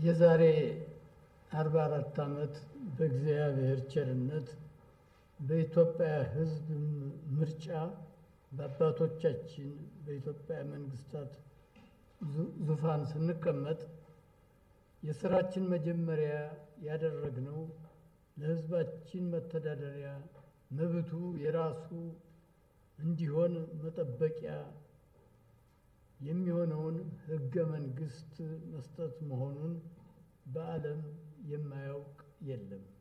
የዛሬ አርባ አራት ዓመት በእግዚአብሔር ቸርነት በኢትዮጵያ ሕዝብ ምርጫ በአባቶቻችን በኢትዮጵያ መንግስታት ዙፋን ስንቀመጥ የስራችን መጀመሪያ ያደረግነው ለሕዝባችን መተዳደሪያ መብቱ የራሱ እንዲሆን መጠበቂያ የሚሆነውን ሕገ መንግስት መስጠት መሆኑን በዓለም የማያውቅ የለም።